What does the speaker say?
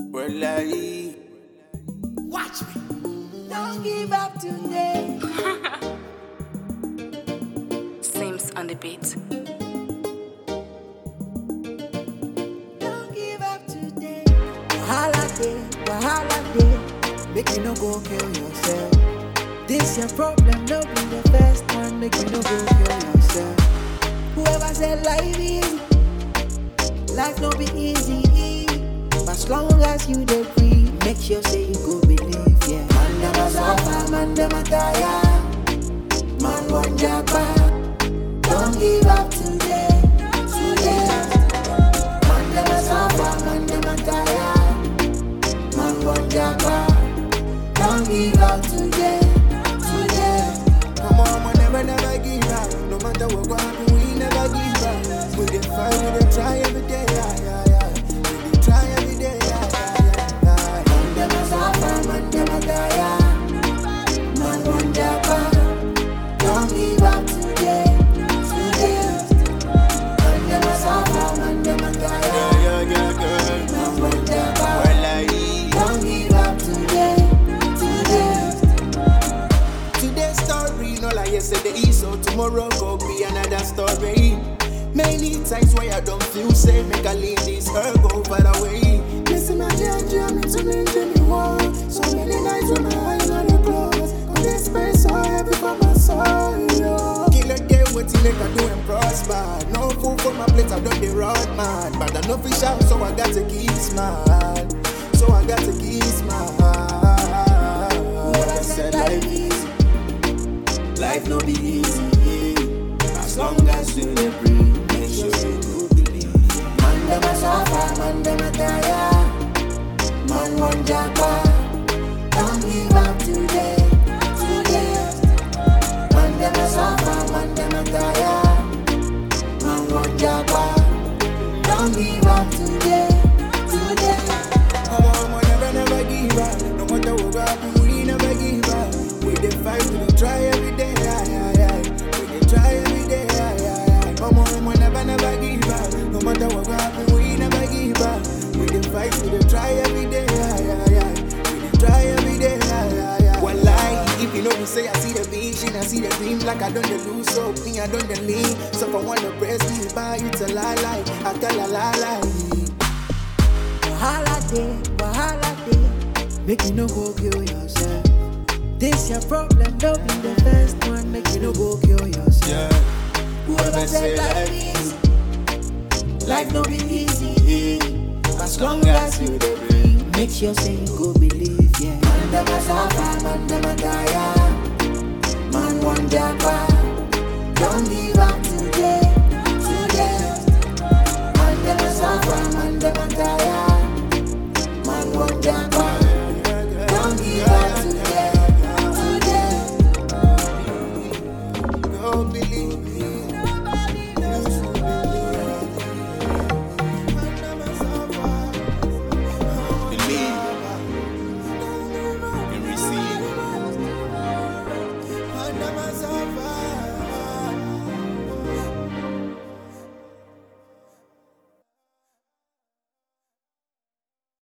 Well, I Watch me. Don't give up today. Sims on the beat. Don't give up today. Wahala day, wahala day. Make you no go kill yourself. This your problem, no be the first one. Make you no go kill yourself. Whoever said life easy, life no be easy. But as long as you dey free, make sure say you go believe. Yeah. Man dem a suffer, man dem a tire. Man want japa. Don't give up today. Today. Man dem a suffer, man dem a tire. Man want japa. Don't give up today. Today. Come on, man, never, never give up. No matter what go happen, we never give up. We dey fight, we dey try every day, yeah, yeah, yeah. We dey try every day, yeah, yeah, yeah, yeah. Man dem a suffer, man dem a tire. Man want japa. Don't give up today. Today. Man dem a suffer, man dem a tire. Yeah, yeah, yeah, girl. Man want japa. Well, I Don't give up today. Today. Today's story, no like yesterday, so tomorrow go be another story. Many times where I don't feel safe, make I leave this her go far away. Listen, my judge, I'm to me, Jimmy Wall. So many nights when my eyes are closed, on this space so heavy for my soul. yo. Kill a day, what you make I do and prosper. No food for my plate, I don't the road, man. But I know fish out, so I got to keep smile. So I got to keep smile. Whoever said life easy, life no be easy. As long as you dey breathe, make sure you go believe. Man dem a suffer, man dem a tire. Man want japa. Don't give up today, today. Man dem a suffer, man dem a tire. Man want japa. Don't give up today, today. Come on, man, never, never give up. No matter what happen, we never give up. We dey fight, we dey try every day, yeah, yeah, yeah. We dey try every day, yeah, yeah, yeah. Come on, man, never, never give up. No matter what happen, we never give up. We dey fight, we dey try every day, yeah, yeah, yeah. We dey try every day, yeah, yeah, yeah. Well, lie, if you know me, say I see the vision, I see the dream, like I don't dey lose so me, I don't dey lean. So if I wanna press me, by it's a lie, lie. I tell a lie, lie. Wahala day, wahala day. Make you no go kill yourself. This your problem, don't be the first one. Make you no go kill yourself. Yeah. Whoever said life easy, life no be easy. As long as you dey breathe, make sure say you go believe. Yeah. Man dem a suffer, man dem a tire. Man want japa. Don't give